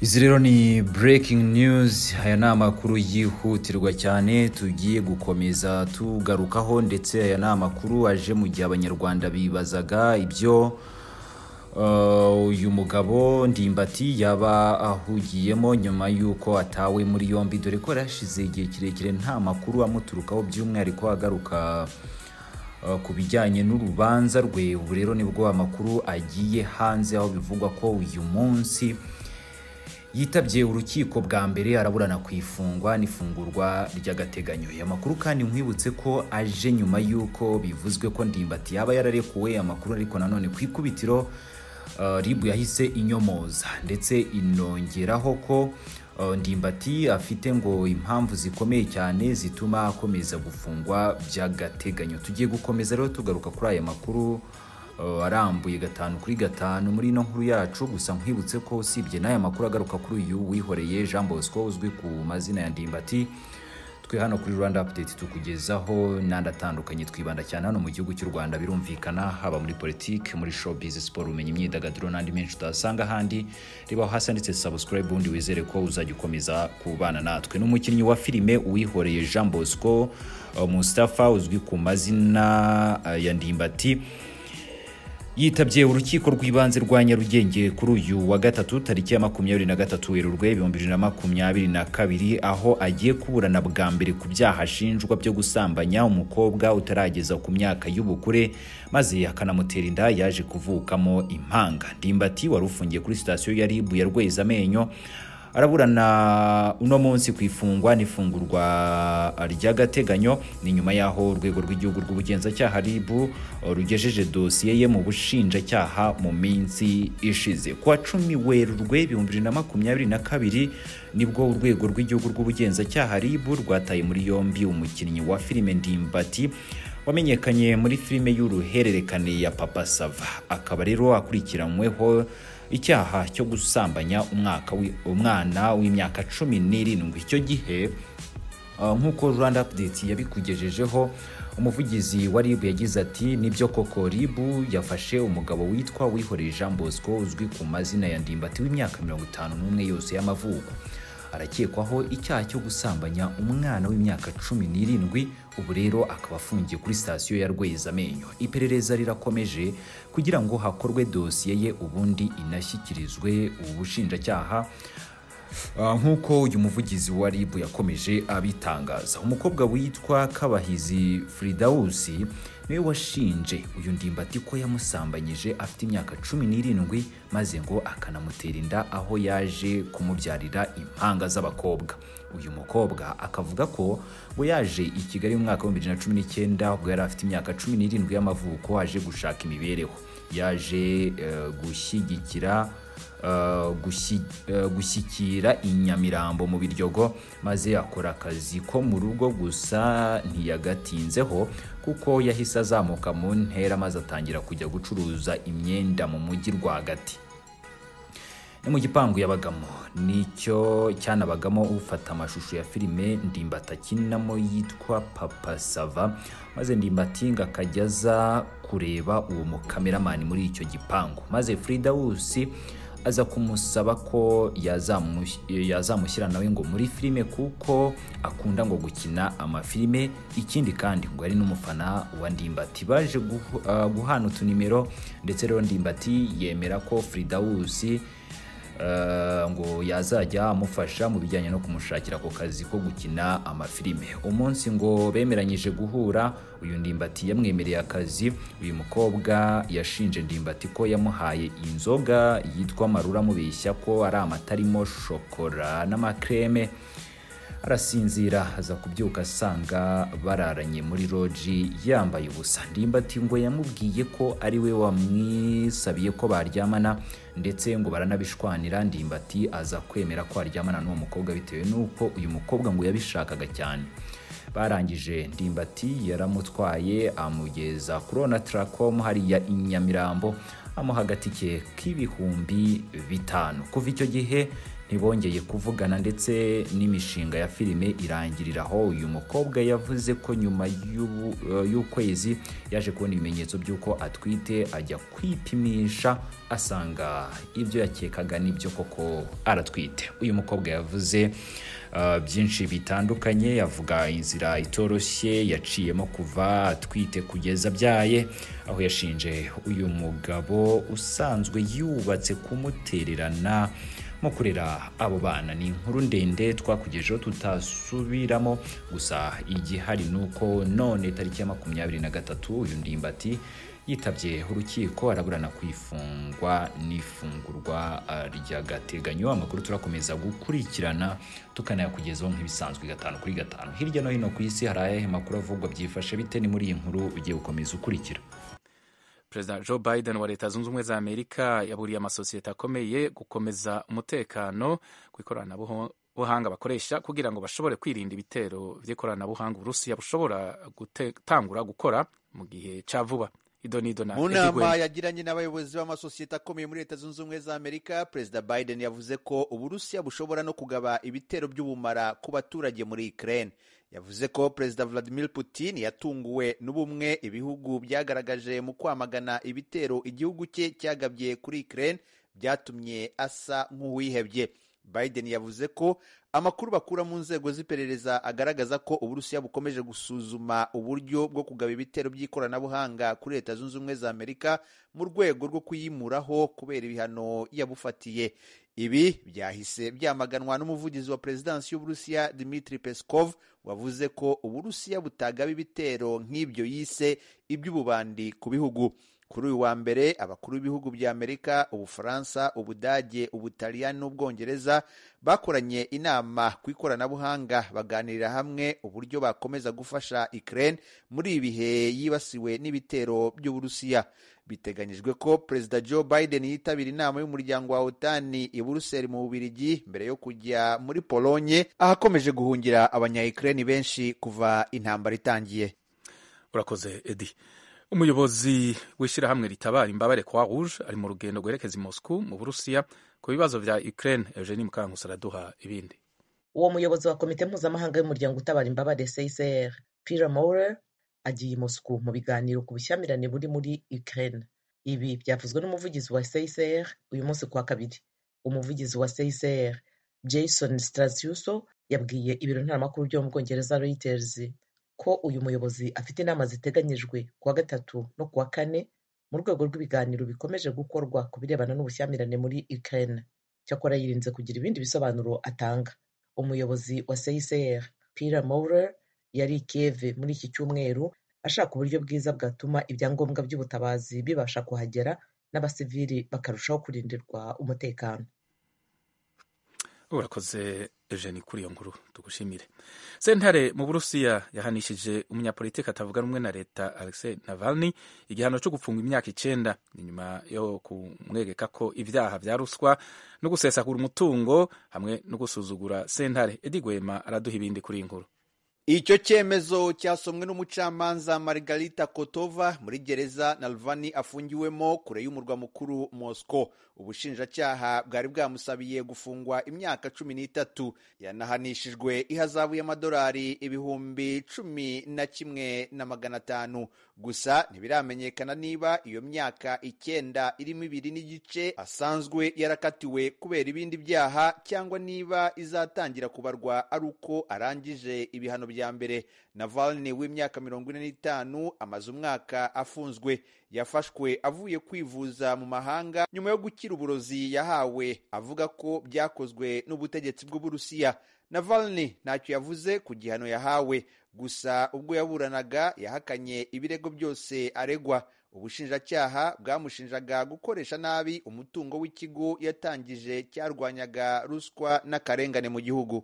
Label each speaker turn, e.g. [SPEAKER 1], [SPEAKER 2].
[SPEAKER 1] izi rero ni breaking news aya ni amakuru yihutirwa cyane tugiye gukomeza tugarukaho ndetse aya ni amakuru aje mu gihe abanyarwanda bibazaga ibyo Uh, uyu mugabo ndimbati yaba ahugiyemo nyuma y'uko atawe muri yombi dore ko yari hashize igihe kirekire nta makuru amuturukaho by'umwihariko agaruka uh, ku bijyanye n'urubanza rwe ubu rero nibwo amakuru agiye hanze aho bivugwa ko uyu munsi yitabye urukiko bwa mbere araburana ku ifungwa n'ifungurwa ry'agateganyo aya makuru kandi nkwibutse ko aje nyuma y'uko bivuzwe ko ndimbati yaba yararekuwe amakuru ariko nanone ku ikubitiro uh, ribu yahise inyomoza ndetse inongeraho ko uh, ndimbati afite ngo impamvu zikomeye cyane zituma akomeza gufungwa by'agateganyo tugiye gukomeza rero tugaruka kuri aya makuru uh, arambuye gatanu kuri gatanu muri ino nkuru yacu gusa nkwibutse ko usibye n'aya makuru agaruka kuri uyu wihoreye jean bosco uzwi ku mazina ya ndimbati twe hano kuri rwanda update tukugezaho n'andi atandukanye twibanda cyane hano mu gihugu cy'u rwanda birumvikana haba muri politiki muri showbiz siporo ubumenyi imyidagaduro n'andi menshi utasanga ahandi rebaho hasi handitse subscribe ubundi wizere ko uzajya ukomeza kubana natwe n'umukinnyi wa filime uwihoreye jean bosco uh, mustafa uzwi ku mazina uh, ya ndimbati yitabye urukiko rw'ibanze rwa nyarugenge kuri uyu wa gatatu tariki ya makumyabiri na gatatu werurwe ibihumbi bibiri na makumyabiri na kabiri aho agiye kuburana bwa mbere ku byaha ashinjwa byo gusambanya umukobwa utarageza ku myaka y'ubukure maze akanamutera inda yaje kuvukamo impanga ndimbati wari ufungiye kuri sitasiyo ya rib ya rwezamenyo araburana uno munsi ku ifungwa n'ifungurwa ry'agateganyo ni nyuma y'aho urwego rw'igihugu rw'ubugenzacyaha rib rugejeje dosiye ye mu bushinjacyaha mu minsi ishize ku wa cumi werurwe ibihumbi bibiri na makumyabiri na kabiri nibwo urwego rw'igihugu rw'ubugenzacyaha rib rwataye muri yombi umukinnyi wa filime ndimbati wamenyekanye muri filime y'uruhererekane ya papa sava akaba rero akurikiranyweho icyaha cyo gusambanya umwaka wi- umwana w'imyaka cumi n'irindwi icyo gihe uh, nk'uko rwanda update yabikugejejeho umuvugizi wa rib yagize ati nibyo koko rib yafashe umugabo witwa wihoreye jean bosco uzwi ku mazina ya ndimbati w'imyaka mirongo itanu n'umwe yose y'amavuko arakekwaho icyaha cyo gusambanya umwana w'imyaka cumi n'irindwi ubu rero akaba afungiye kuri sitasiyo ya rwezamenyo iperereza rirakomeje kugira ngo hakorwe dosiye ye ubundi inashyikirizwe ubushinjacyaha Uh, nk'uko uyu muvugizi wa rib yakomeje abitangaza umukobwa witwa kabahizi fridausi niwe washinje uyu ndimbati ko yamusambanyije afite imyaka cumi n'irindwi maze ngo akanamutera inda aho yaje kumubyarira impanga z'abakobwa uyu mukobwa akavuga ko ngo yaje i kigali mu mwaka w'ibihumbi bibiri na cumi n'icyenda ubwo yari afite imyaka cumi n'irindwi y'amavuko aje gushaka imibereho yaje eh, gushyigikira uh, gushyi- uh, gushyikira inyamirambo mu biryogo maze akora akazi ko mu rugo gusa ntiyagatinzeho kuko yahise azamuka mu ntera maze atangira kujya gucuruza imyenda mu mujyi rwagati ni mu gipangu yabagamo nicyo cyanabagamo ufata amashusho ya filime ndimbati akinamo yitwa papa sava maze ndimbati ngo akajya aza kureba uwo mukameramani muri icyo gipangu maze frida wusi aza kumusaba ko yazamush- yazamushyira nawe ngo muri filime kuko akunda ngo gukina amafilime ikindi kandi ngo ari n'umufana wa ndimbati baje guhu- ah, guhana utunimero ndetse rero ndimbati yemera ko frida wusi Uh, ngo yazajya amufasha mu bijyanye no kumushakira ako kazi ko gukina amafilime umunsi ngo bemeranyije guhura uyu ndimbati yamwemereye akazi uyu mukobwa yashinje ndimbati ko yamuhaye inzoga yitwa marura amubeshya ko ari amata arimo shokora n'amakreme arasinzira aza kubyuka asanga bararanye muri roji yambaye ubusa ndimbati ngo yamubwiye ko ari we wamwisabiye ko baryamana ndetse ngo baranabishwanira ndimbati aza kwemera ko aryamana n'uwo mukobwa bitewe n'uko uyu mukobwa ngo yabishakaga cyane barangije ndimbati yaramutwaye amugeza kuri onataracom hariya i nyamirambo amuha agatike k'ibihumbi bitanu kuva icyo gihe ntibongeye kuvugana ndetse n'imishinga ya filime irangirira aho uyu mukobwa yavuze ko nyuma y'ubu- eh, y'ukwezi yaje kubona ibimenyetso by'uko atwite ajya kwipimisha asanga ibyo yakekaga nibyo koko aratwite uyu mukobwa yavuze eh, byinshi bitandukanye yavuga inzira itoroshye yaciyemo kuva atwite kugeza abyaye aho yashinje uyu mugabo usanzwe yubatse kumutererana mu kurera abo bana ni inkuru ndende twakugejeho tutasubiramo gusa igihari ni uko none tariki ya makumyabiri na gatatu uyu ndimbati yitabye urukiko araburana kwifungwa n'ifungurwa ah, ry'agateganyo amakuru turakomeza gukurikirana tukanayakugezaho nk'ibisanzwe gatanu kuri gatanu hirya no hino ku isi hari ayahe makuru avugwa byifashe bite ni muri iyi nkuru ugiye gukomeza ukurikira
[SPEAKER 2] perezida joe biden wa leta zunze ubumwe za amerika yaburiye amasosiyete akomeye gukomeza umutekano ku ikoranabuhanga bakoresha kugira ngo bashobore kwirinda ibitero by'ikoranabuhanga uburusiya bushobora gutangura gukora mu gihe cya vuba idonido na
[SPEAKER 3] mu
[SPEAKER 2] Eddie Gwen.
[SPEAKER 3] nama yagiranye n'abayobozi b'amasosiyete akomeye muri leta zunze ubumwe za amerika perezida biden yavuze ko uburusiya bushobora no kugaba ibitero by'ubumara ku baturage muri ukraine yavuze ko perezida vladimir putin yatunguwe n'ubumwe ibihugu byagaragaje mu kwamagana ibitero igihugu cye cyagabye kuri ukraine byatumye asa nk'uwihebye biden yavuze ko amakuru bakura mu nzego z'iperereza agaragaza ko uburusiya bukomeje gusuzuma uburyo bwo kugaba ibitero by'ikoranabuhanga kuri leta zunze ubumwe za amerika mu rwego rwo kuyimuraho kubera ibihano yabufatiye ibi byahise byamaganwa n'umuvugizi wa perezidansi y'uburusiya dmitri peskov wavuze ko uburusiya butagaba ibitero nk'ibyo yise iby'ububandi ku bihugu kuri uyu wa mbere abakuru b'ibihugu bya amerika ubufaransa ubudage ubutaliyani n'ubwongereza bakoranye inama ku ikoranabuhanga baganirira hamwe uburyo bakomeza gufasha ukraine muri ibi bihe yibasiwe n'ibitero by'uburusiya biteganyijwe ko perezida joe biden yitabira inama y'umuryango wa otani i buruseli mu bubirigi mbere yo kujya muri polonye ahakomeje guhungira abanya ukraine benshi kuva intambara itangiye
[SPEAKER 2] urakoze edi umuyobozi w'ishyirahamwe ritabara imbabare croix rouge ari mu rugendo rwerekeza i moscou mu burusiya ku bibazo bya ukraine eugenie mukangusa araduha ibindi
[SPEAKER 4] uwo muyobozi wa komite mpuzamahanga y'umuryango utabara imbabare csr peter maurer agiye i mosuku mu biganiro ku bushyamirane buri muri ukraine ibi byavuzwe n'umuvugizi wa csr uyu munsi ku wa kabiri umuvugizi wa csr jason strasiuso yabwiye ibiro ntaramakuru byo mu bwongereza reuters ko uyu muyobozi afite inama ziteganyijwe ku wa gatatu no ku wa kane mu rwego rw'ibiganiro bikomeje gukorwa ku birebana n'ubushyamirane muri ukraine cyakora yirinze kugira ibindi bisobanuro atanga umuyobozi wa CICR Peter Maurer yari i Kiev muri iki cyumweru ashaka uburyo bwiza bwatuma ibyangombwa by'ubutabazi bibasha kuhagera n'abasivili bakarushaho kurindirwa umutekano.
[SPEAKER 2] urakoze eugenie kuri iyo nkuru tugushimire sentare mu burusiya yahanishije umunyapolitiki atavuga rumwe na leta alexei navalny igihano cyo gufungwa imyaka icenda Ni nyuma yo kumwegeka ko ibyaha vya ruswa no gusesagura umutungo hamwe no gusuzugura sentare edi gwema araduha ibindi kuri iyi nkuru
[SPEAKER 3] icyo cyemezo cyasomwe n'umucamanza margarita kotova muri gereza nalvani afungiwemo kure y'umurwa mukuru mosco ubushinjacyaha bwari bwamusabiye gufungwa imyaka cumi n'itatu yanahanishijwe ihazabu y'amadolari ibihumbi cumi na kimwe na magana atanu gusa ntibiramenyekana niba iyo myaka icyenda irimo ibiri n'igice asanzwe yarakatiwe kubera ibindi byaha cyangwa niba izatangira kubarwa ari uko arangije ibihano bya mbere navalny w'imyaka mirongo ine n'itanu amaze umwaka afunzwe yafashwe avuye kwivuza mu mahanga nyuma yo gukira uburozi yahawe avuga ko byakozwe n'ubutegetsi bw'uburusiya navalny ntacyo yavuze ku gihano yahawe gusa ubwo yaburanaga yahakanye ibirego byose aregwa ubushinjacyaha bwamushinjaga gukoresha nabi umutungo w'ikigo yatangije cyarwanyaga ruswa n'akarengane mu gihugu